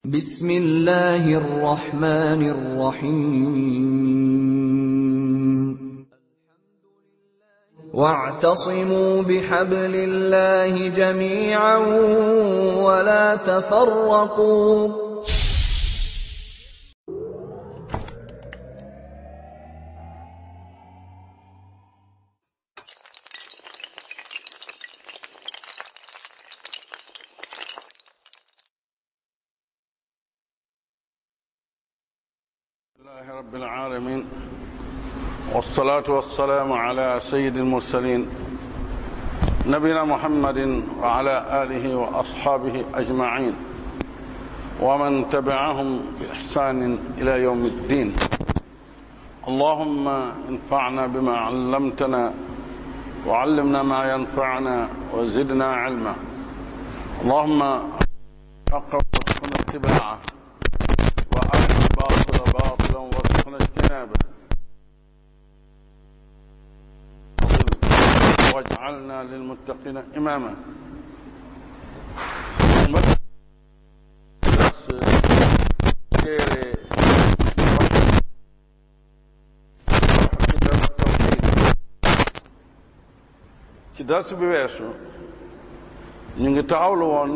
بسم الله الرحمن الرحيم واعتصموا بحبل الله جميعا ولا تفرقوا لله رب العالمين والصلاة والسلام على سيد المرسلين نبينا محمد وعلى آله وأصحابه أجمعين ومن تبعهم بإحسان إلى يوم الدين اللهم انفعنا بما علمتنا وعلمنا ما ينفعنا وزدنا علما اللهم حق وارزقنا اتباعه وأرنا الباطل باطلا وارزقنا اجتنابه واجعلنا للمتقين إماما ci dars bi weesu ñu ngi taxawlu woon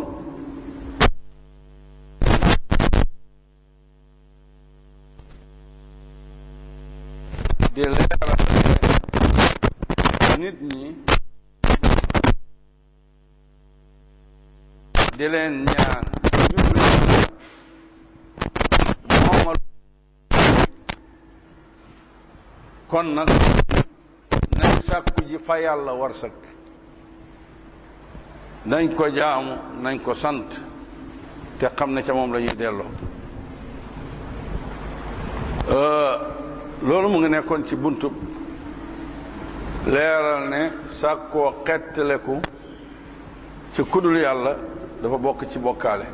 di leeral nit ñi di leen ñaan ñu leen moomal kon nag nañ sàkku ji fa yàlla war sakk nañ ko jaamu nañ ko sant te xam ne ca moom la ñuy delloo loolu mu ngi nekkoon ci buntu leeral ne sàkkoo xettaleku ci kudul yàlla dafa bokk ci bokkaale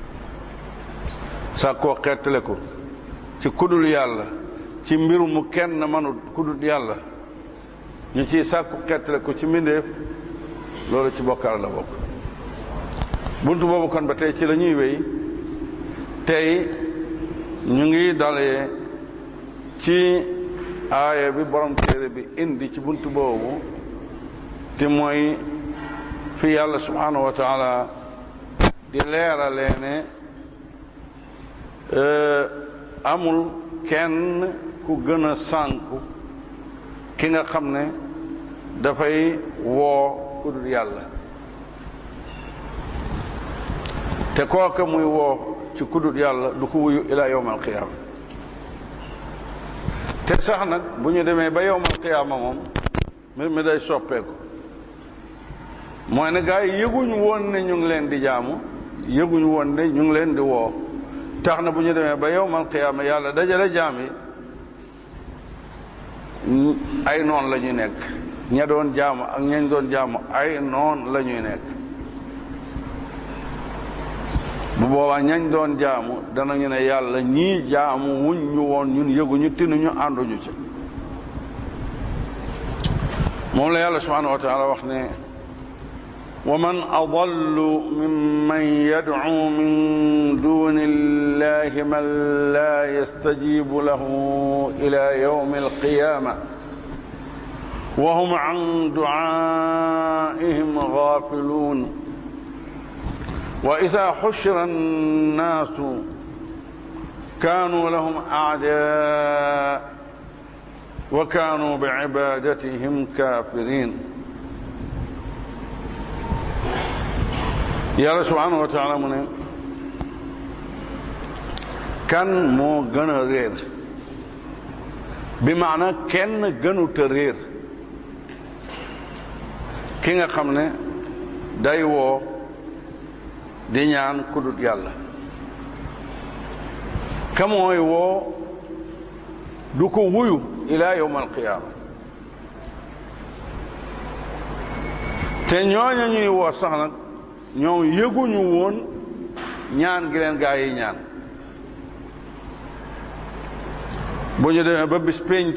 sàkkoo xettaleku ci kudul yàlla ci mbir mu kenn mënut kudul yàlla ñu ciy sàkku xettaleku ci mbindeef loolu ci bokkaale la bokk buntu boobu kon ba tey ci la ñuy wéy tey ñu ngi dalee ci aaya bi borom téere bi indi ci buntu boobu te mooy fi yàlla subhanahu wa taala di leeralee ne amul kenn ku gën a sànku ki nga xam ne dafay woo ku dul yàlla te kooka muy woo ci ku dul yàlla du ko wuyu ila yawm alqiyaama te sax nag bu ñu demee ba yowmal qiyaama moom mbir mi day soppeeku mooy ne gaa yi yëguñu woon ne ñu ngi leen di jaamu yëguñu woon ne ñu ngi leen di woo tax na bu ñu demee ba yowmal qiyaama yàlla dajale jaam yi ay noon la ñuy nekk ña doon jaamu ak ñañ doon jaamu ay noon la ñuy nekk bu boobaa ñañ doon jaamu danañu ne yàlla ñii jaamu wuñ ñu woon ñun yëguñu tinuñu ànduñu ci moom la yàlla subhanahu wa taala wax ne wa man adallu mimman yad'u min duni illahi man la yastajibu lahu ila yawmi alqiyama wa hum an du'aihim ghafilun وإذا حشر الناس كانوا لهم أعداء وكانوا بعبادتهم كافرين يا سبحانه وتعالى من كان مو غنا رير بمعنى كان غنو ترير كيغا خامني داي وو di ñaan kudut yàlla ka mooy woo du ko wuyu ila yowm alqiyaama te ñooña ñuy woo sax nag ñoom yëguñu woon ñaan gi leen gaa yi ñaan bu ñu demee ba bis pénc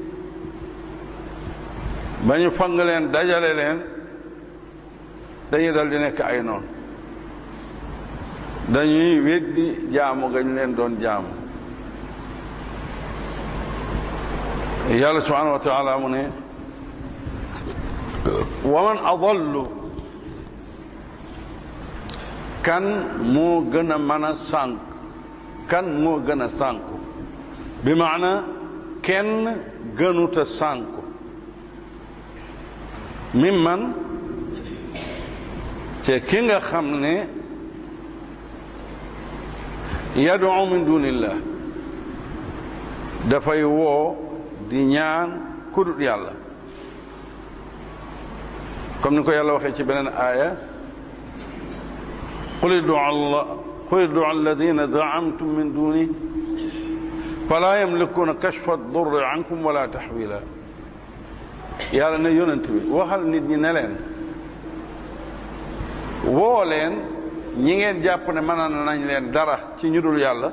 ba ñu fang leen dajale leen dañuy dal di nekk ay noonu dañuy weddi jaamu gañ leen doon jaamu yàlla subhanahu wa taala mu ne wa man adallu kan moo gën a mën a sànk kan moo gën a sànku bi maana kenn gënuta sànku mi man te ki nga xam ne yad'u min dunillah dafay woo di ñaan kudut yàlla comme ni ko yàlla waxee ci beneen aaya qul id'u allah qul id'u alladhina za'amtum min duni fala yamlikuna kashfa ad-durri ankum wala tahwila yàlla ne yonent bi waxal nit ñi ne leen woo leen ñi ngeen jàpp ne mën nañ leen dara ci ñu dul yàlla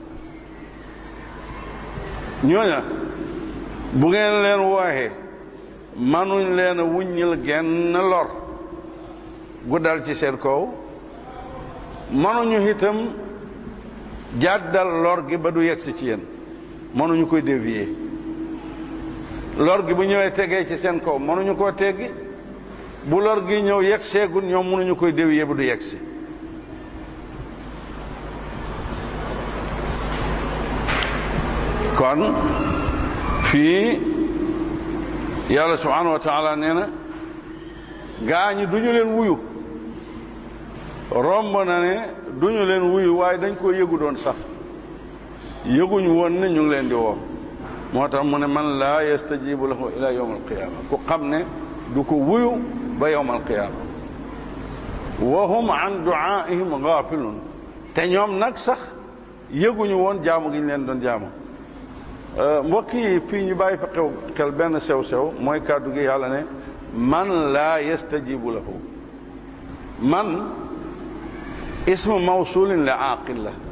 ñooña bu ngeen leen wooxee manuñ leen a wuññil genn lor gu dal ci seen kaw manuñu itam jàddal lor gi ba du yegsi ci yéen mënuñu koy dévier lor gi bu ñëwee tegee ci seen kaw mënuñu koo teggi bu lor gi ñëw yegg seegul ñoom mënuñu koy dévier ba du yegsi kon fii yàlla subhanahu wa taala nee na gaa ñi duñu leen wuyu romb na ne duñu leen wuyu waaye dañ koo yëgu doon sax yëguñ woon ne ñu ngi leen di woo moo tax mu ne man laa yastajibu lahu ila yawm alqiyama ku xam ne du ko wuyu ba yawm alqiyama wa hum an duaihim gafilun te ñoom nag sax yëguñu woon jaamu gi ñu leen doon jaamu mbokk yi fii ñu bàyyi fa xew xel benn sew-sew mooy kàddu gi yàlla ne man laa yastajibu lahu man ismu mawsulin la aqil la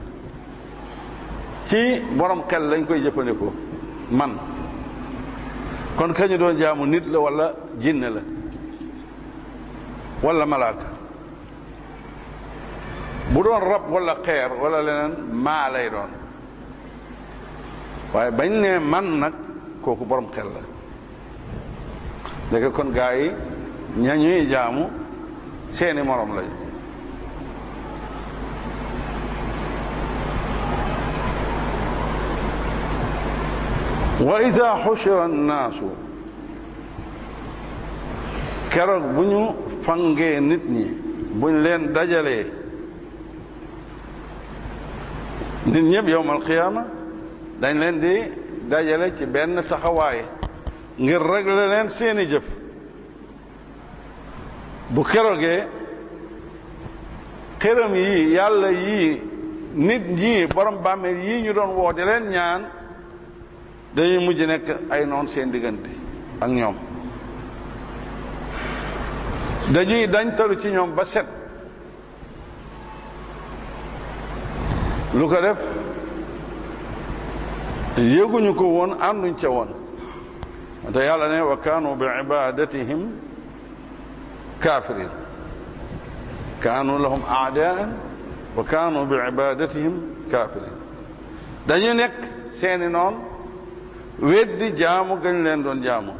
ci borom xel lañ koy jëfandikoo man kon kañu doon jaamu nit la wala jinne la wala malaaka bu doon rab wala xeer wala leneen maa lay doon waaye bañ ne man nag kooku borom xel la léegi kon gaa yi ña ñuy jaamu seeni morom lañu wa ida xushira annaasu keroog bu ñu fangee nit ñi buñ leen dajalee nit ñëpp yowmal qiyaama dañ leen di dajale ci benn taxawaay ngir régler leen seeni jëf bu keroogee xëram yii yàlla yii nit ñii borom bàmmeel yii ñu doon woo di leen ñaan dañuy mujj nekk ay noon seen diggante ak ñoom dañuy dañ talu ci ñoom ba set lu ko def yëguñu ko woon ànduñ ca woon te yàlla ne wa kaanu bi ibadatihim kafirin kaanu lahum aadaan wa kaanu bi ibadatihim kafirin dañu nekk seeni noon weddi jaamu gañ leen doon jaamu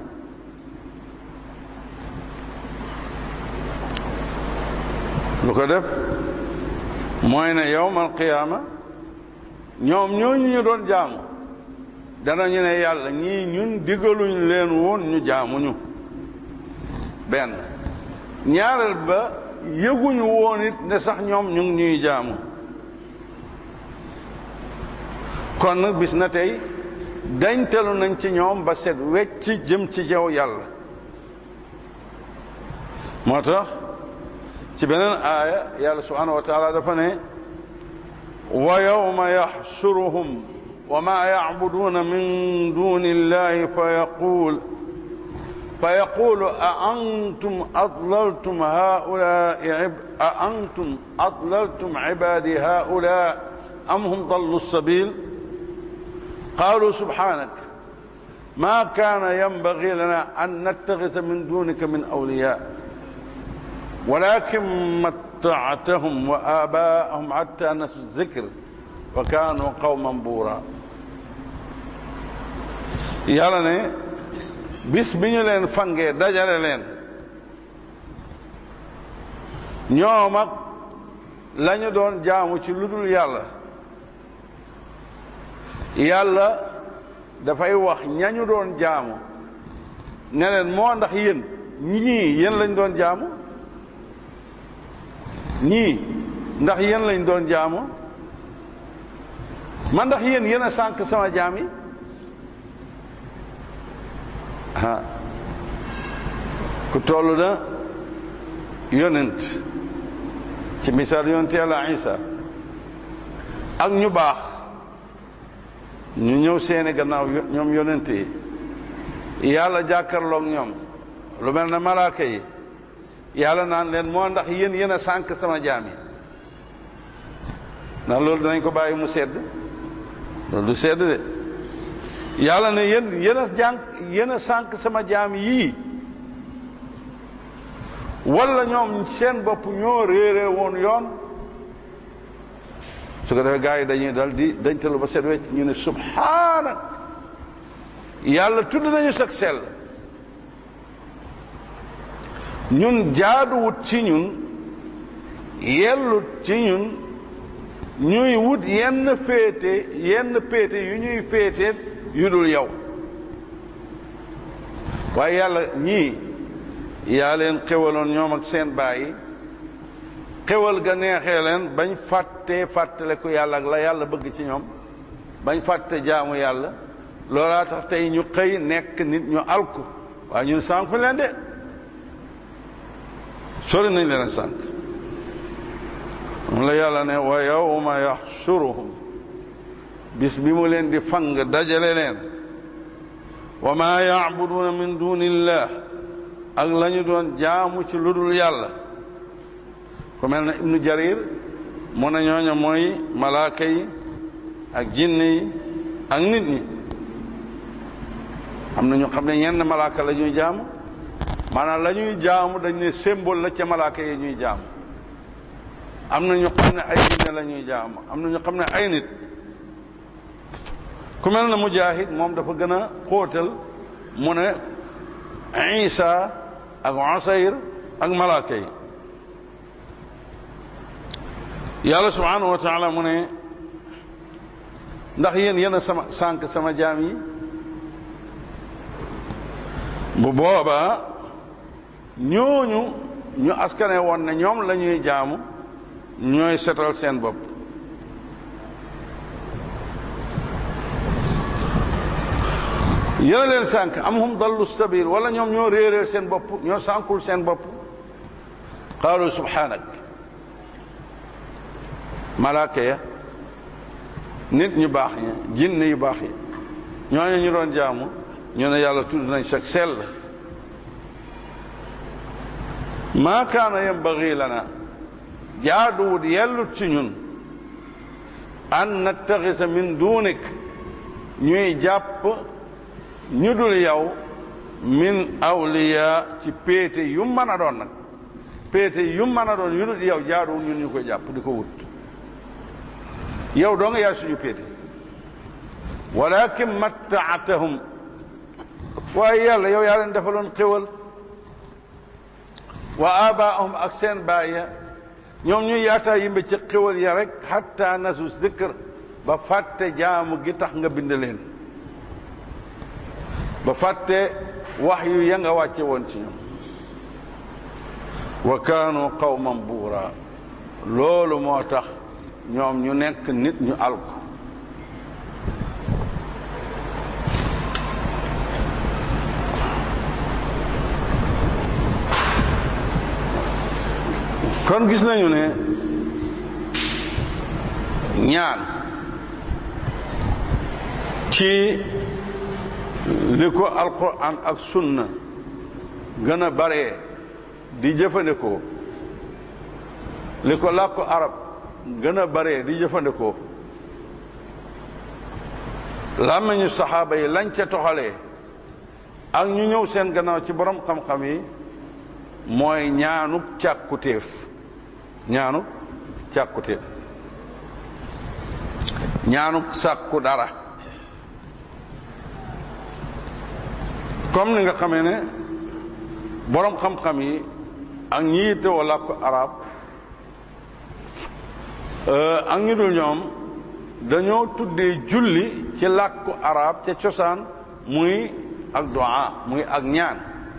lu ko def mooy ne yowmal qiyaama ñoom ñooñu ñu doon jaamu danañu ne yàlla ñii ñun digaluñ leen woon ñu jaamuñu benn ñaareel ba yëguñu woon it ne sax ñoom ñu ngi ñuy jaamu kon nag bis na tey dañtalu nañ ci ñoom ba set wecc jëm ci jaw yàlla moo tax ci beneen aaya yàlla subhanahu wa taala dafa ne wa yawma yaxsuruhum wa ma yacbuduuna min duni illahi fa yaqul fa yaqulu a antum adlaltum haulai a antum adlaltum cibadi haula am hum dallu sabil قالوا سبحانك ما كان ينبغي لنا أن نتخذ من دونك من أولياء ولكن mattaatahum wa abaahum hatta nasu zikr wa kaanu qawman buura yàlla ne bis bi ñu leen fangee dajale leen ñoom ak la ñu doon jaamu ci lu dul yàlla yàlla dafay wax ñañu doon jaamu ne leen moo ndax yéen ñii yéen lañ doon jaamu ñii ndax yéen lañ doon jaamu man ndax yéen yéen a sànq sama jaam yi ah ku toll na yonent ci misaal yonent yàlla isa ak ñu baax ñu ñëw seeni gannaaw ñoom yonent yi yàlla jàkkarloog ñoom lu mel ne malaaka yi yàlla naan leen moo ndax yéen yéen a sànq sama jaam yi ndax loolu danañ ko bàyyi mu sedd loolu du sedd de yàlla ne yéen yéen a jànq yéen a sànq sama jaam yii wala ñoom seen bopp ñoo réere woon yoon su ko defee gars yi dañuy dal di dañtalu ba set wecc ñu ne subhaanak yàlla tudd nañu sag sell ñun jaaduwut ci ñun yellut ci ñun ñuy wut yenn féete yenn péete yu ñuy féete yu dul yow waaye yàlla ñii yaa leen xewaloon ñoom ak seen bàyyi xewal ga neexee leen bañ fàttee fàttale ko yàlla ak la yàlla bëgg ci ñoom bañ fàtte jaamu yàlla loolaa tax tey ñu xëy nekk nit ñu alku waaye ñun sànku leen de sori nañ leen sànk moom la yàlla ne wa yawma yaxsuruhum bis bi mu leen di fang dajale leen wa ma yacbuduuna min dunillah ak la ñu doon jaamu ci lu dul yàlla ku mel ne ibnu jarir mu ne ñooña mooy malaaka yi ak jinne yi ak nit ñi am na ñu xam ne ñenn malaaka la ñuy jaamu maanaam la ñuy jaamu dañ ne symbole la ca malaaka yi ñuy jaamu am na ñu xam ne ay jinne la ñuy jaamu am na ñu xam ne ay nit ku mel ne mujahid moom dafa gën a xóotal mu ne isa ak usayr ak malaaka yi yàlla subhanahu wa taala mu ne ndax yéen yéen a sama sànq sama jaam yi bu boobaa ñooñu ñu askane woon ne ñoom la ñuy jaamu ñooy setal seen bopp yéen a leen sànq am hum dallu sabil wala ñoom ñoo réeréer seen bopp ñoo sànkul seen bopp qaalu subhanak malaaka ya nit ñu baax ña jinne yu baax yi ñooñu ñu doon jaamu ñu ne yàlla tudd nañ sag sell maa kaana yambagi lana jaaduwut yellut ci ñun an nattaxisa min duunik ñuy jàpp ñu dul yow min awliya ci péete yu mën a doon nag péete yu mën a doon yu dul yow jaaduwut ñun ñu koy jàpp di ko wut yow doo nga yaay suñu péete walakin mattaatahum waaye yàlla yow yaa leen defaloon xéwal wa abaahum ak seen baaya ñoom ñu yaataa yimbe ci xéwal ya rek hatta nasu zikr ba fàtte jaamu gi tax nga bind leen ba fàtte wax yu ya nga wàcce woon ci ñoom wa kaanu qawman buura loolu moo tax ñoom ñu nekk nit ñu alku kon gis nañu ne ñaan ci li ko alquran ak sunna gën a bare di jëfandikoo li ko làkku arab gën a bare di jëfandikoo làmmiñu saxaaba yi lañ ca toxalee ak ñu ñëw seen gannaaw ci borom xam-xam yi mooy ñaanuk càkkutéef ñaanu càkkute ñaanu sàkku dara comme ni nga xamee ne boroom xam-xam yi ak ñi yittewoo làkku arab ak ñu dul ñoom dañoo tuddee julli ci làkku arab ca cosaan muy ak du'a muy ak ñaan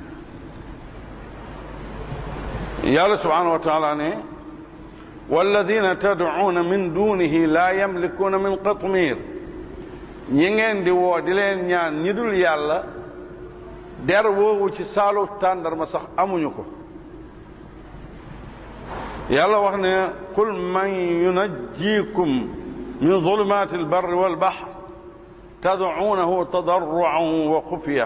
yàlla subhanahu wa taala ne walladina tad'uuna min dunihi laa yamlikuuna min qatmir ñi ngeen di woo di leen ñaan ñi dul yàlla der woowu ci saalu tàndarma sax amuñu ko yàlla wax ne qul man yunajjikum min zulumaati albarri walbahr tad'uunahu tadarruan wa xufiya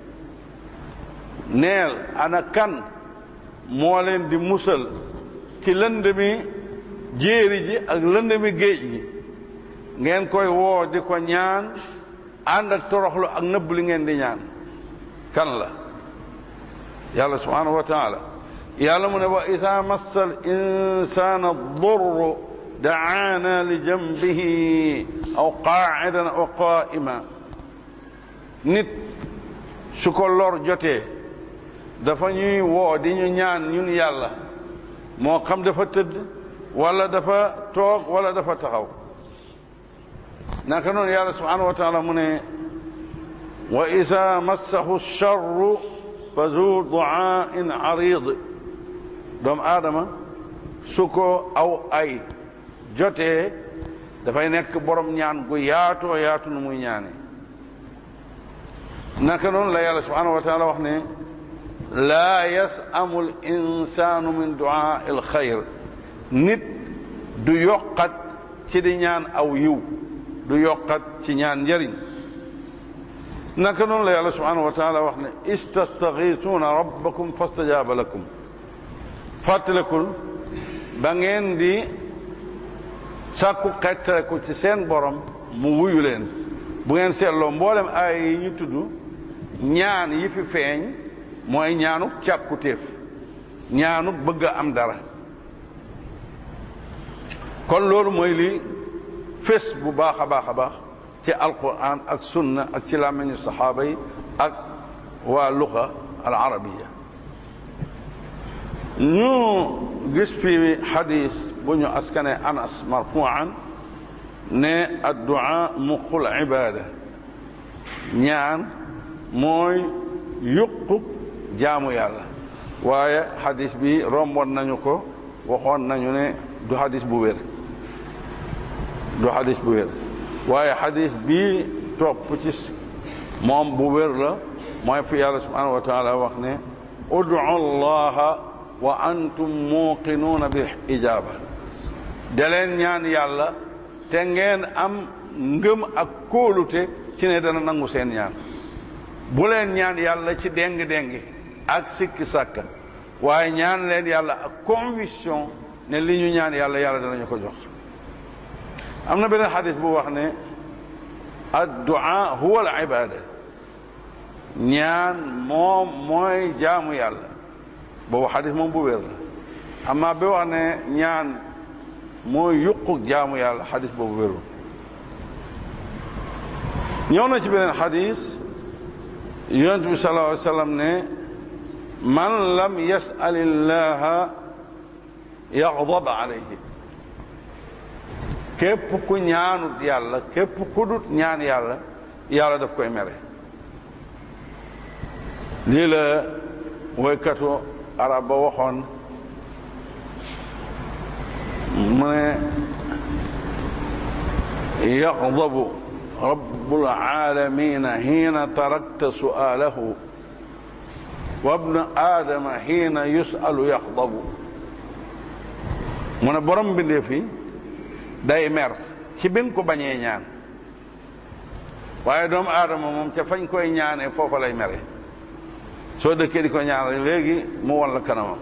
neel ana kan moo leen di musal ci lëndëmi jéeri ji ak lëndëmi géej gi ngeen koy woo di ko ñaan ànd ak toroxlu ak nëbb li ngeen di ñaan kan la yàlla subhanahu wa taala yàlla mu ne wa ida massa al insana durru daana li jambihi aw qaacidan aw qaa'ima nit su ko lor jotee dafa ñuy woo di ñu ñaan ñun yàlla moo xam dafa tëdd wala dafa toog wala dafa taxaw naka noonu yàlla subhanahu wa taala mu ne wa ida massahu charru fa zu duaain arid doomu aadama su ko aw ay jotee dafay nekk borom ñaan gu yaatoo yaatu nu muy ñaane naka noonu la yàlla subhanahu wa taala wax ne laa yasamu l insanu min duaa il xayr nit du yokkat ci di ñaan aw yiw du yokkat ci ñaan njëriñ naka noonu la yàlla subhanahu wa taala wax ne istastagiisuuna rabbakum fastajaaba lakum fàttalikul ba ngeen di sàkku xettaleku ci seen borom mu wuyu leen bu ngeen seetloo mboolem ay yi ñu tudd ñaan yi fi feeñ mooy ñaanu càkkutéef ñaanu bëgg a am dara kon loolu mooy li fés bu baax a baax a baax ci alquran ak sunna ak ci làmmiñu saxaaba yi ak waa luxa al arabiya ñu gis fi xadis bu ñu askane anas marfuan ne addua muqul ibada ñaan mooy yuqu jaamu yàlla waaye xadis bi romboon nañu ko waxoon nañu ne du xadis bu wér du xadis bu wér waaye xadis bii topp ci moom bu wér la mooy fi yàlla subhanahu wa taala wax ne udu allaha wa antum muuqinuuna bi ijaaba da leen ñaan yàlla te ngeen am ngëm ak kóolute ci ne dana nangu seen ñaan bu leen ñaan yàlla ci déng-déngi ak sikki sàkka waaye ñaan leen yàlla ak conviction ne li ñu ñaan yàlla yàlla danañu ko jox am na beneen xadis bu wax ne addu'a huwa al ibada ñaan moom mooy jaamu yàlla boobu xadis moom bu wér la amma bi wax ne ñaan mooy yuquk jaamu yàlla xadis boobu wérul ñëw na ci beneen xadis yonent bi sallallahu alayhi wa sallam ne man lam yas'al illaha yaghdab alayhi képp ku ñaanut yàlla képp ku dut ñaan yàlla yàlla daf koy mere lii la woykatu arab ba waxoon mu ne yagdabu rabbul aalamiina hiina tarakta su'aalahu wa bnu aadama hiina yusalu yaxdabu mu ne borom bindee fi day mer ci bi nga ko bañee ñaan waaye doomu aadama moom ca fañ koy ñaanee foofa lay mere soo dëkkee di ko ñaan léegi mu won la kanamam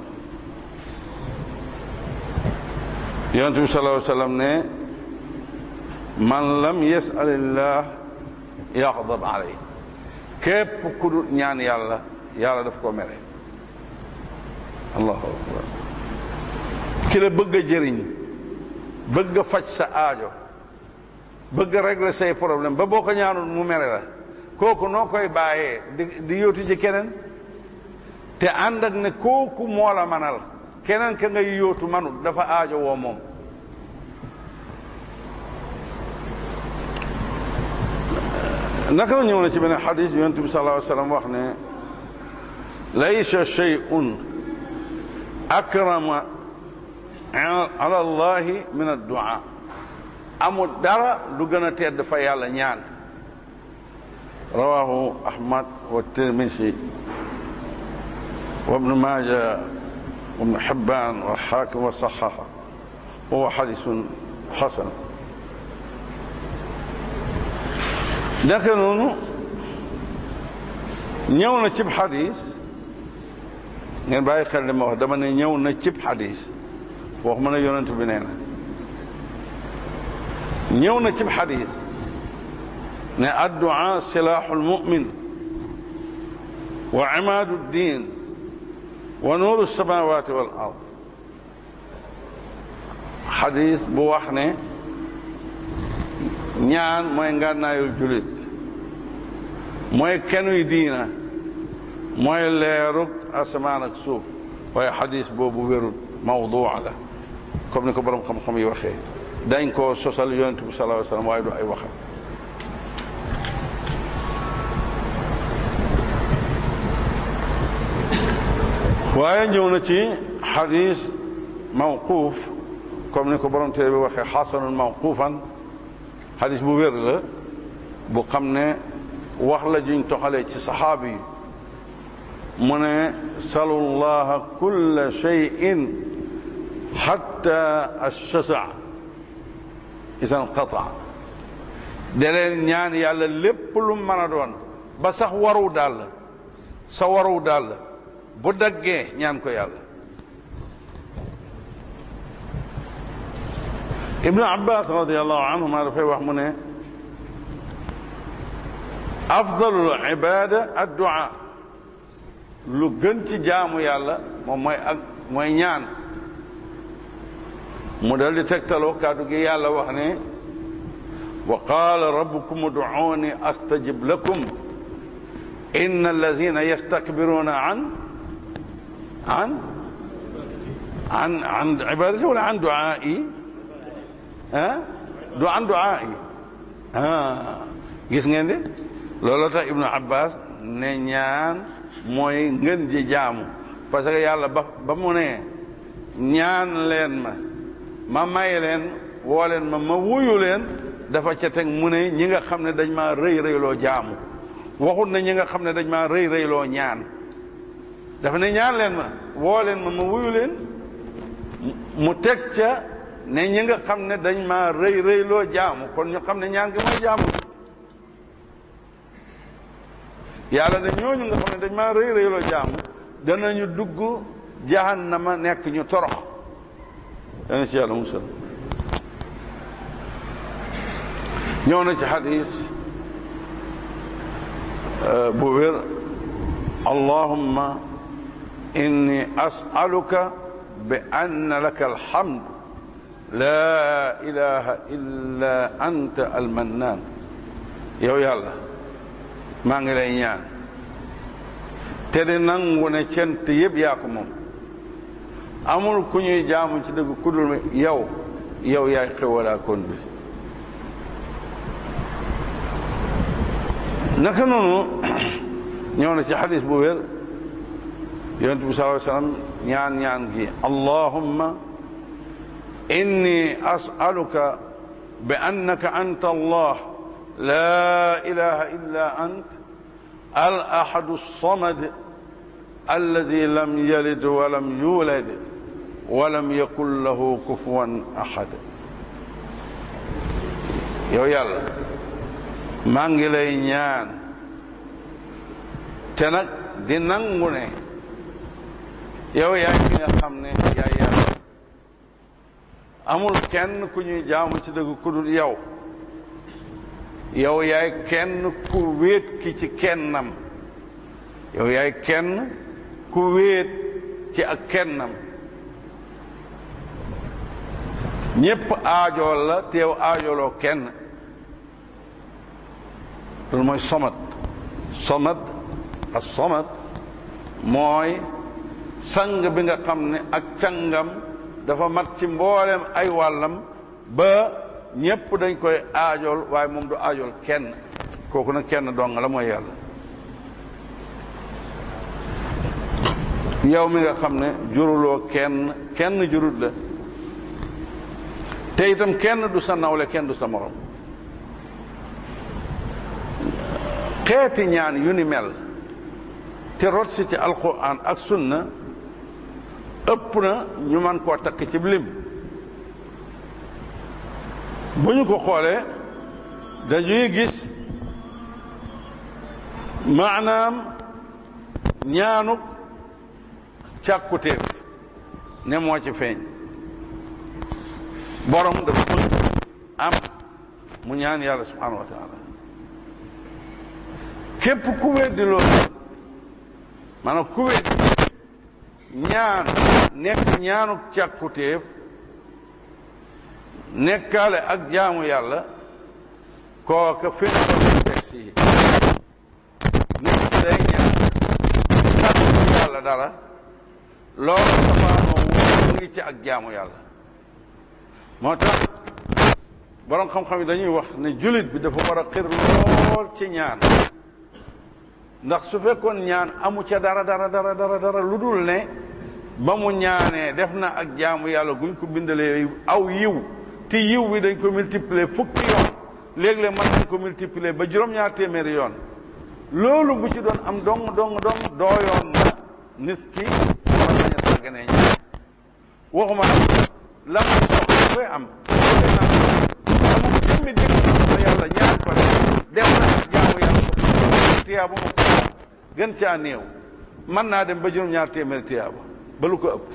yonent bi sallallahu alayhi wa sallam ne man lam yasalillah yaxdab alay képp ku dul ñaan yàlla yàlla daf ko mere allahu akbar ki la bëgg a jëriñ bëgg a faj sa aajo bëgg a régler say problème ba boo ko ñaanul mu mere la kooku noo koy bàyyee di di yóotu ci keneen te ànd ak ne kooku moo la manal keneen ka ngay yóotu manut dafa aajo woo moom naka la ñëw na ci beneen xadis yonent bi sallallahu alayhi wa sallam wax ne laysa shay'un akrama ala allahi min addua amul dara lu gën a tedd fa yàlla ñaan rawahu ahmad wa tirmisi wa ibnu maaja wa ibnu xibban wa xaakim wa saxaxa wa huwa xadisun xasan naka noonu ñëw na cib xadis ngeen bàyyi xel li ma wax dama ne ñëw na cib xadis wax ma ne yonent bi nee na ñëw na cib xadis ne addu'a silaaxu lmumin wa imaadu ddin wa nuuru samawati wal ard xadis bu wax ne ñaan mooy ngànnaayul julit mooy kenuy diina mooy leerug asamaan ak suuf waaye xadis boobu wérut mawduu la comme ni ko borom xam-xam yi waxee dañ koo sosal yonent bi sallallahu alayhi wa sallam waaye du ay waxam waaye ñëw na ci xadis mawquuf comme ni ko borom téere bi waxee xasanun mawquufan xadis bu wér la bu xam ne wax la juñ toxalee ci saxaabi yi mu ne salu llaha kulla cheyin xatta alchasa isan qata de leen ñaan yàlla lépp lu mën a doon ba sax waru daal sa waru daal bu daggee ñaan ko yàlla ibnu abbas radiallahu anhuma dafay wax mu ne afdalul ibada addua lu gën ci jaamu yàlla moom mooy ak mooy ñaan mu dal di tegtaloo kàddu gi yàlla wax ne wa qaala rabbukum ud'uuni astajib lakum inna allazina yastakbiruna an an an an ibadati wala an duaai ah du an duaai ah gis ngeen de looloo tax ibnu abbas ne ñaan mooy ngën ji jaamu parce que yàlla ba ba mu ne ñaan leen ma ma may leen woo leen ma ma wuyu leen dafa ca teg mu ne ñi nga xam ne dañ maa rëy rëyloo jaamu waxut na ñi nga xam ne dañ maa rëy rëyloo ñaan dafa ne ñaan leen ma woo leen ma ma wuyu leen mu teg ca ne ñi nga xam ne dañ maa rëy rëyloo jaamu kon ñu xam ne ñaan gi mooy jaamu yàlla ne ñooñu nga xam ne dañ maa rëy rëyloo jaamu danañu dugg jahannama nekk ñu torox dana ci yàlla musal ñëw na ci xadis bu wér allahumma inni as'aluka bi anna laka alhamd la ilaha illa anta almannaan yow yàlla maa ngi lay ñaan te di nangu ne cent yëpp yaa ko moom amul ku ñuy jaamu ci dëgg kudul mi yow yow yaay xewalaa kon bi naka noonu ñëw na ci xadis bu wér yonent bi sallallahu alayhi wasallam ñaan ñaan gi allahumma inni as'aluka bi annaka anta allah la ilaha illa ant al ahadu samad alladi lam yalid walam yulad walam yakun lahu kufuwan ahad yow yàlla maa ngi lay ñaan te nag di nangu ne yow yaay ki nga xam ne yaay yàlla amul kenn ku ñuy jaamu ci dëgg ku dul yow yow yaay kenn ku wéet ki ci kennam yow yaay kenn ku wéet ci ak kennam ñépp aajool la teew aajooloo kenn loolu mooy somat somat ak somat mooy sang bi nga xam ne ak cangam dafa mat ci mboolem ay wàllam ba ñépp dañ koy aajool waaye moom du aajool kenn kooku nag kenn dong la mooy yàlla yow mi nga xam ne juruloo kenn kenn jurut la te itam kenn du sa nawle kenn du sa morom xeeti ñaan yu ni mel te rot si ci alquran ak sunna ëpp na ñu man koo takk ci lim bu ñu ko xoolee dañuy gis maanaam ñaanuk càkkutéef ne moo ci feeñ borom dafa bëgg am mu ñaan yàlla subhanahu wa taala képp ku weddi loolu maanaam ku weddi ñaan nekk ñaanuk càkkutéef nekkaale ak jaamu yàlla kooka fi na ko texte yi nit ki day ñaan sàkku yàlla dara loolu safaanoo wu ngi ci ak jaamu yàlla moo tax boroom xam-xam yi dañuy wax ne jullit bi dafa war a xir lool ci ñaan ndax su fekkoon ñaan amu ca dara dara dara dara dara lu dul ne ba mu ñaanee def na ak jaamu yàlla guñ ko bindalee aw yiw te yiw bi dañ ko multiplier fukki yoon léeg-léeg mën nañ ko multiplier ba juróom-ñaar téeméeri yoon loolu bu ci doon am dong dong dong dooyoon na nit ki war nañ a sàgganee ñaan waxuma nag la mu soxla koy am amul jëmmi dégg na yàlla ñaan ko def na ak jaamu yàlla tiyaaba ma ko gën caa néew mën naa dem ba juróom-ñaar téeméeri tiyaaba ba lu ko ëpp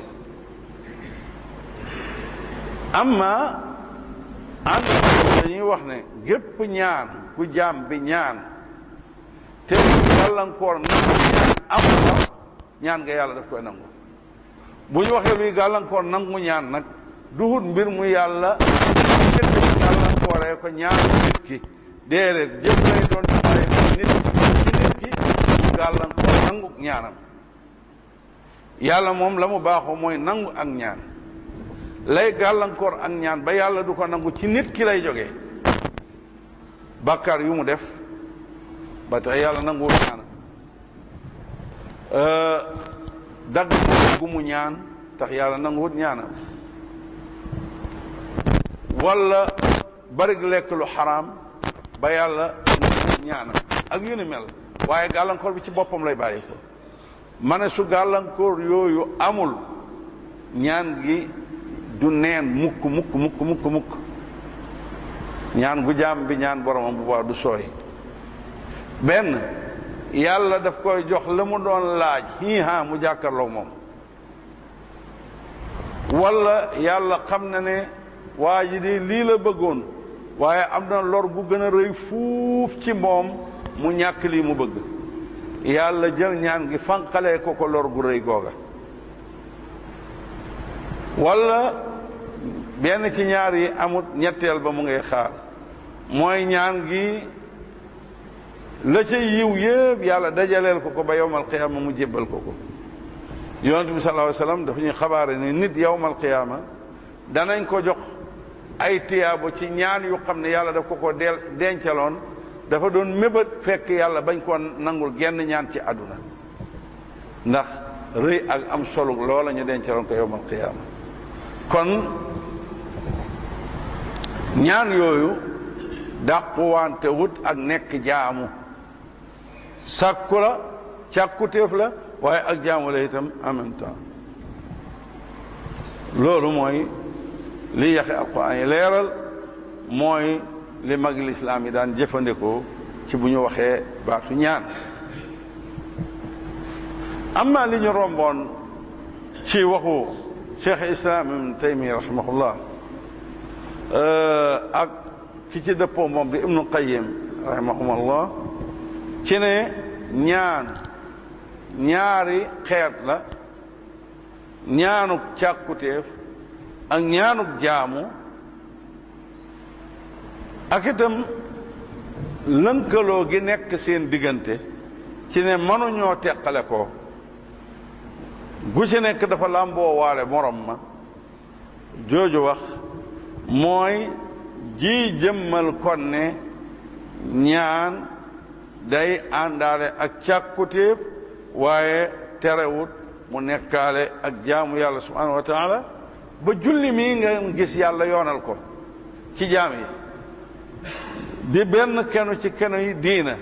amma ànd dañuy wax ne gépp ñaan ku jaam bi ñaan te gàllankoor nangu ñaan am ko ñaan nga yàlla daf koy nangu bu ñu waxee luy gàllankoor nangu ñaan nag duhut mbir mu yàlla jënd gàllankooree ko ñaan nit ki déedéet jëf lay doon bàyyi nit ci nit ki mu gàllankoor nangu ñaanam yàlla moom la mu baaxoo mooy nangu ak ñaan lay gàllankoor ak ñaan ba yàlla du ko nangu ci nit ki lay jógee bàkkaar yu mu def ba tax yàlla nanguwul ñaan dagg gu mu ñaan tax yàlla nanguwul ñaanam wala bari lekk lu xaraam ba yàlla nanguwul ñaanam ak yu ni mel waaye gàllankoor bi ci boppam lay bàyyi ko ma ne su gàllankoor yooyu amul ñaan gi du neen mukk mukk mukk mukk mukk ñaan gu jaam bi ñaan boromam bu baax du sooy benn yàlla daf koy jox la mu doon laaj hii ha mu jàkkarloo moom wala yàlla xam na ne waa ji di lii la bëggoon waaye am na lor gu gën a rëy fuuf ci moom mu ñàkk lii mu bëgg yàlla jël ñaan gi fanqalee ko ko lor gu rëy googa wala benn ci ñaar yi amut ñetteel ba mu ngay xaar mooy ñaan gi la ca yiw yëpp yàlla dajaleel ko ko ba yowmal qiyaama mu jébbal ko ko yonent bi sallallahu alayhi wasallam dafa ñuy xabaare ne nit yowmal qiyaama danañ ko jox ay tiyaabo ci ñaan yu xam ne yàlla daf ko ko del dencaloon dafa doon mébét fekk yàlla bañ koo nangul genn ñaan ci àdduna ndax rëy ak am solo loola ñu dencaloon ko yowmal qiyaama kon ñaan yooyu dàquwante wut ak nekk jaamu sàkku la càkkutéef la waaye ak jaamu la itam en même temps loolu mooy li yaxe alquran yi leeral mooy li mag lislaam yi daan jëfandikoo ci bu ñu waxee baatu ñaan amma li ñu romboon ci waxu cheikh islam ibn taymi rahimahullah ak ki ci dëppoo moom di ibnu qayim rahimahumullah ci ne ñaan ñaari xeet la ñaanuk càkkutéef ak ñaanuk jaamu ak itam lënkaloo gi nekk seen diggante ci ne mënuñoo teqale ko gu ci nekk dafa làmboo waale morom ma jooju wax mooy ji jëmmal kon ne ñaan day àndaale ak càkkutéef waaye terewut mu nekkaale ak jaamu yàlla subhanahu wa taala ba julli mii nga gis yàlla yoonal ko ci jaam yi di benn kenu ci kenu yi diina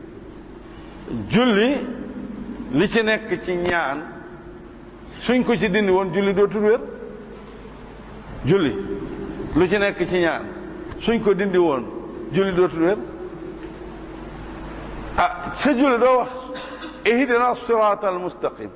julli li ci nekk ci ñaan suñ ko ci dindi woon julli dootul wér julli lu ci nekk ci ñaan suñ ko dindi woon julli dootul wér ah sa julli doo wax ihdina sirata al mustaqim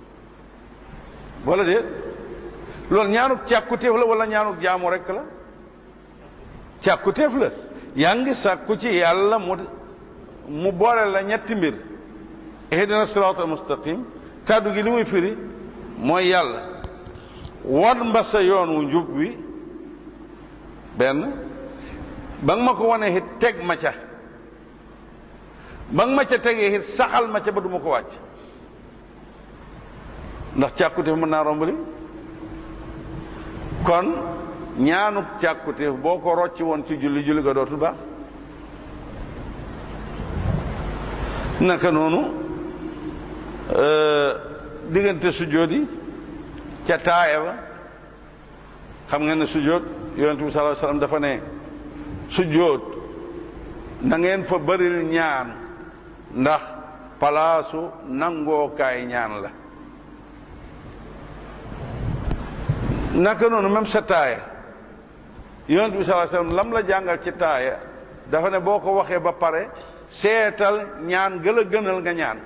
wala déet loolu ñaanuk càkkutéef la wala ñaanuk jaamu rekk la càkkutéef la yaa ngi sàkku ci yàlla mu mu boole la ñetti mbir ihdina sirata al mustaqim kàddu gi li muy firi mooy yàlla wan mba sa yoon wu njub wi benn ba nga ma ko wane it teg ma ca ba nga ma ca tegee it saxal ma ca ba du ma ko wàcc ndax càkkutéef mën naa rombali kon ñaanuk càkkutéef boo ko rocci woon ci julli julli ga dootul baax naka noonu diggante sujjóot yi ca taaya ba xam nga ne sujjóot yonent bi sallallahu alayhi wasallam dafa ne sujjóot na ngeen fa bëril ñaan ndax palaasu nangookaay ñaan la naka noonu même sa taaya yonent bi sallallahu alayhi wasallam lam la jàngal ci taaya dafa ne boo ko waxee ba pare seetal ñaan gën a gënal nga ñaan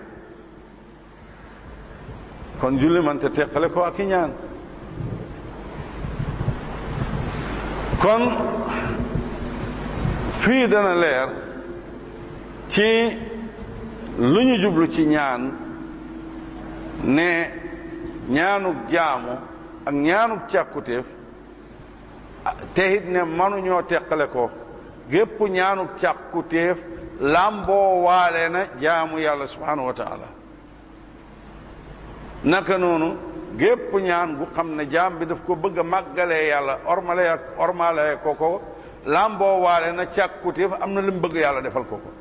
kon julli man te teqale ko ak i ñaan kon fii dana leer ci lu ñu jublu ci ñaan ne ñaanuk jaamu ak ñaanuk càkkutéef te it ne mënuñoo teqale ko gépp ñaanuk càkkutéef làmboo waale na jaamu yàlla subhanahu wa taala naka noonu gépp ñaan gu xam ne jaam bi daf ko bëgg a màggalee yàlla ormale ak ormale ko ko làmboo waale na càkkutéef am na li mu bëgg yàlla defal ko ko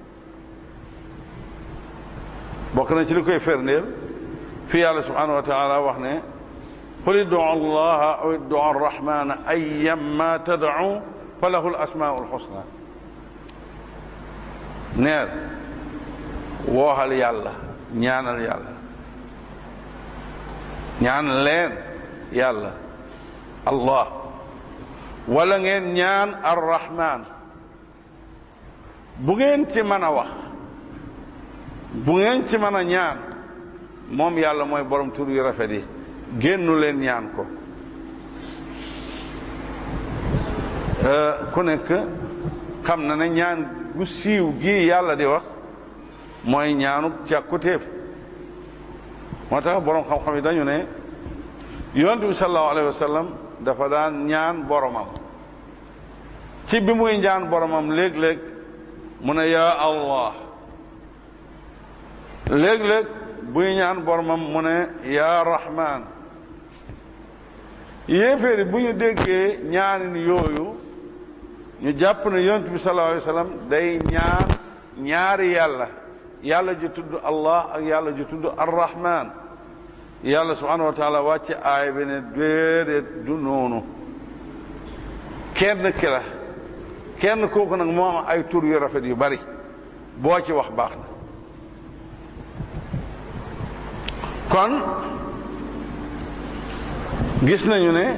bokk na ci li koy ferndeel fi yàlla subhanahu wa taala wax ne qul iddu allaha aw iddu arrahmana ayyamma tad'u fa lahu al-asmaa'u al-husna neel wooxal yàlla ñaanal yàlla ñaan leen yàlla allah wala ngeen ñaan arrahman bu ngeen ci mën a wax bu ngeen ci mën a ñaan moom yàlla mooy borom tur yu rafet yi génnu leen ñaan ko ku nekk xam na ne ñaan gu siiw gi yàlla di wax mooy ñaanu càkkutéef moo tax borom xam-xam yi dañu ne yonent bi sallallahu alayhi wa sallam dafa daan ñaan boromam ci bi muy ñaan boromam léeg-léeg mu ne yaa allah léeg-léeg buy ñaan boromam mu ne yaa rahman yéeféeri bu ñu déggee ñaanin yooyu ñu jàpp ne yonent bi sallallahu alayhi wa sallam day ñaan ñaari yàlla yàlla ju tudd allah ak yàlla ju tudd arrahman yàlla subhanahu wa taala wàcce aay bi ne déedéet du noonu kenn ki la kenn kooku nag moo am ay tur yu rafet yu bari boo ci wax baax na kon gis nañu ne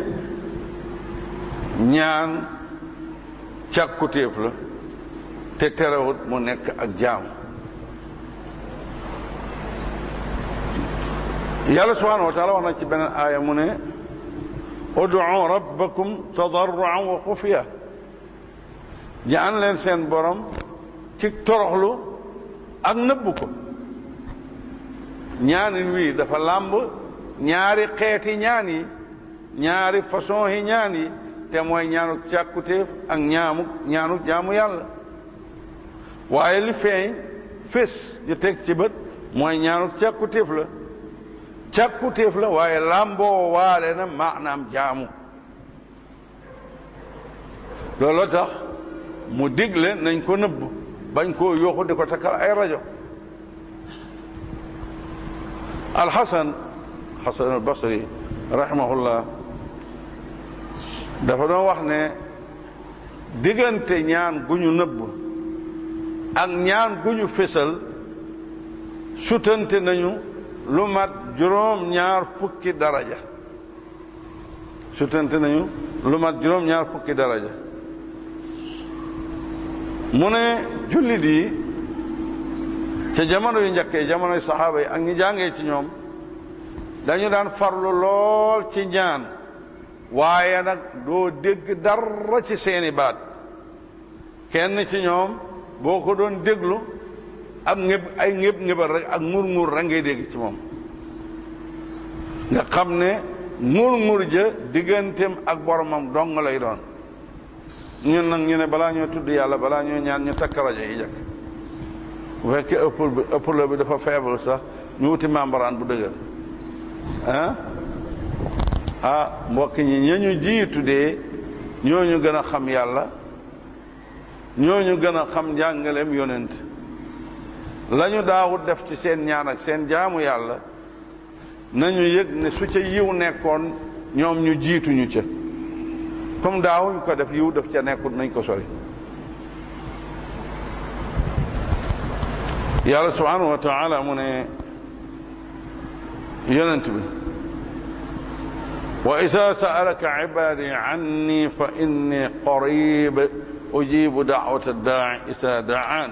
ñaan càkkutéef la te terewut mu nekk ak jaam yàlla subhanahu wa taala wax na ci beneen aaya mu ne ud'u rabbakum tadarruan wa xufiya ñaan leen seen borom ci toroxlu ak nëbbu ko ñaanin wii dafa làmb ñaari xeeti ñaan yi ñaari façon yi ñaan yi te mooy ñaanuk càkkutéef ak ñaamuk ñaanuk jaamu yàlla waaye li feeñ fés ñu teg ci bët mooy ñaanuk càkkutéef la càkkutéef la waaye làmboo waale na maanaam jaamu looloo tax mu digle nañ ko nëbb bañ koo yooxu di ko takkal ay rajo alxasan xasan al basri rahimahullah dafa doon wax ne diggante ñaan gu ñu nëbb ak ñaan gu ñu fésal sutante nañu lu mat juróom ñaar fukki daraja sutante nañu lu mat juróom ñaar fukki daraja mu ne jullit yi ca jamono yu njëkkee jamonoy saxaaba yi ak ñi jàngee ci ñoom dañu daan farlu lool ci ñaan waaye nag doo dégg dara ci seeni baat kenn ci ñoom boo ko doon déglu ab ngëb ay ngëb ngëbal rek ak ngur ngur rek ngay dégg ci moom nga xam ne ngur ngur ja digganteem ak boromam dong lay doon ñun nag ñu ne balaa ñoo tudd yàlla balaa ñoo ñaan ñu takk rajo yi jëkk bu fekkee ëppul bi ëppula bi dafa faible sax ñu wuti membrane bu dëgër ah ah mbokk ñi ña ñu jiitu dee ñooñu gën a xam yàlla ñooñu gën a xam njàngaleem yonent la ñu daawut def ci seen ñaan ak seen jaamu yàlla nañu yëg ne su ca yiw nekkoon ñoom ñu jiituñu ca comme daawuñ ko def yiw def ca nekkut nañ ko sori yàlla subhanahu wa taala mu ne yonent bi wa isa saalaka ibadi anni fa inni qarib ujibu daawata daai isa daan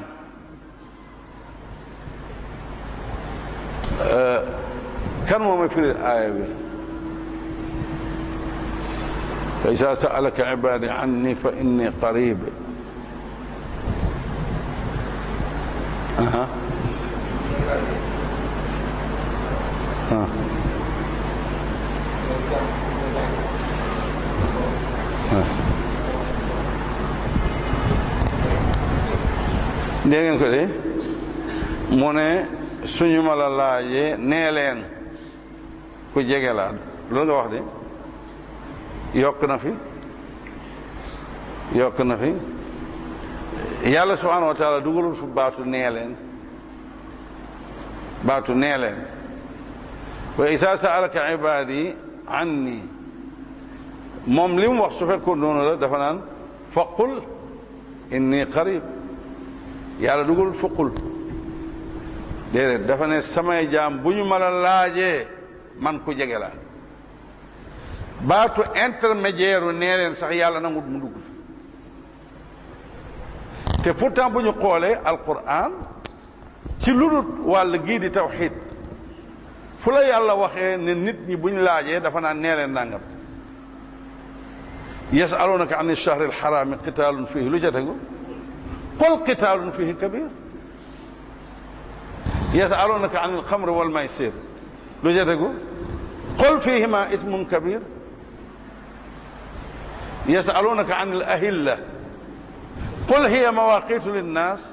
kan moo ma firi aaya bi fa isa saalaka ibadi anni fa inni qarib aha ah dégg ngeen ko de mu ne suñu ma la laajee nee leen ku jege laa loolu nga wax de yokk na fi yokk na fi yàlla subhanahu wa taala dugalul fu baatu nee leen baatu nee leen wa isa saalaka ibadi anni moom li mu wax su fekkoon noonu la dafa naan faqul inni qarib yàlla dugalul faqul déedéet dafa ne samay jaam bu ñu ma la laajee man ku jege la baatu intermédiaire nee leen sax yàlla nangut mu dugg fi te pourtant bu ñu xoolee alquran ci lu dul wàll gii di tawxid fu la yàlla waxee ne nit ñi buñ laajee dafa naan nee leen nangam yasalunaka an alchahri alxarami qitaalun fihi lu ca tegu qul qitaalun fihi kabir yasalunaka an alxamri walmaysir lu ca tegu qul fihima ismun kabir yasalunaka an alahilla qul hiya mawaqitu linnas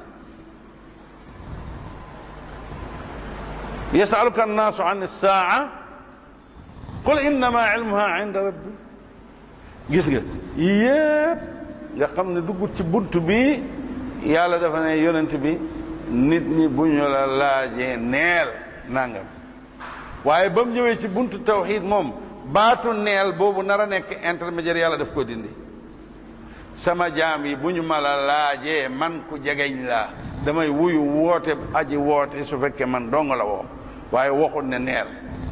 yasaluka annaasu an alsaaca qul innama ilmuha inda rabbi gis nga yépp nga xam ne duggut ci bunt bi yàlla dafa ne yonent bi nit ñi bu ñu la laajee neel nangam waaye ba mu ñëwee ci buntu tawxid moom baatu neel boobu nar a nekk intermédiaire yàlla daf ko dindi sama jaam yi bu ñu ma la laajee man ku jegeñ laa damay wuyu woote aji woote su fekkee man dong la woo waaye waxut ne neel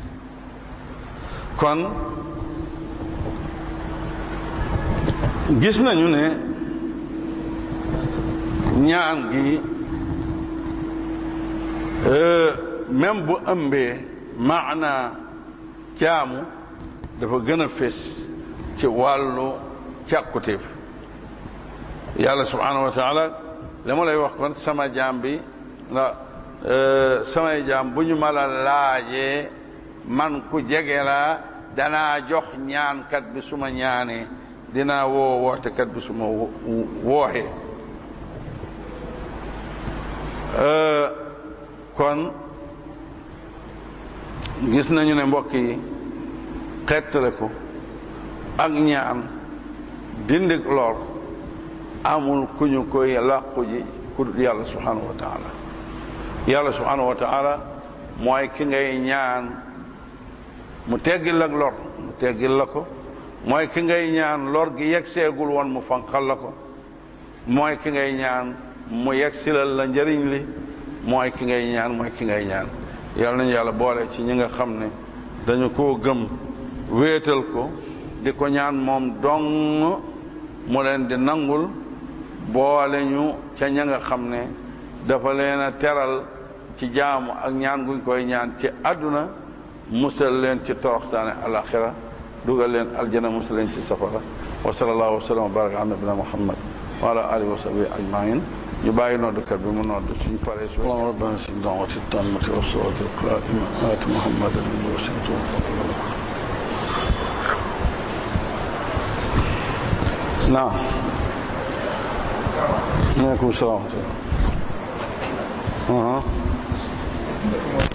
kon gis nañu ne ñaan gi même bu ëmbee maana jaamu dafa gën a fés ci wàllu càkkutéef yàlla subhanahu wa taala la ma lay wax kon sama jaam bi la samay jaam bu ñu ma la laajee man ku jege la danaa jox ñaankat bi suma ñaanee dinaa woo wootekat bi su ma wooxee kon gis nañu ne mbokk yi xettale ko ak ñaan dindig lor amul ku ñu koy làqu ji ku dul yàlla subhanahu wa taala yàlla subhanahu wa taala mooy ki ngay ñaan mu teggil ak lor mu teggil la ko mooy ki ngay ñaan lor gi yegg seegul woon mu fanqal la ko mooy ki ngay ñaan mu yegg silal la njëriñ li mooy ki ngay ñaan mooy ki ngay ñaan yàlla nañu yàlla boole ci ñi nga xam ne dañu koo gëm wéetal ko di ko ñaan moom dong mu leen di nangul boole ñu ca ña nga xam ne dafa leen a teral ci jaamu ak ñaan guñ koy ñaan ci àdduna musal leen ci toroxtaane alaxira dugal leen aljana musal leen ci safara wa sallallahu wa sallam wa baraka ala nabina muhammad wa ala alihi wa sahbihi ajmain ñu bàyyi noddukat bi mu nodd suñ paree su allahumma rabbana si dawati tammati wa salati alqaima aati muhammadan wasilatu naam aleykum salaam wa rahmatullah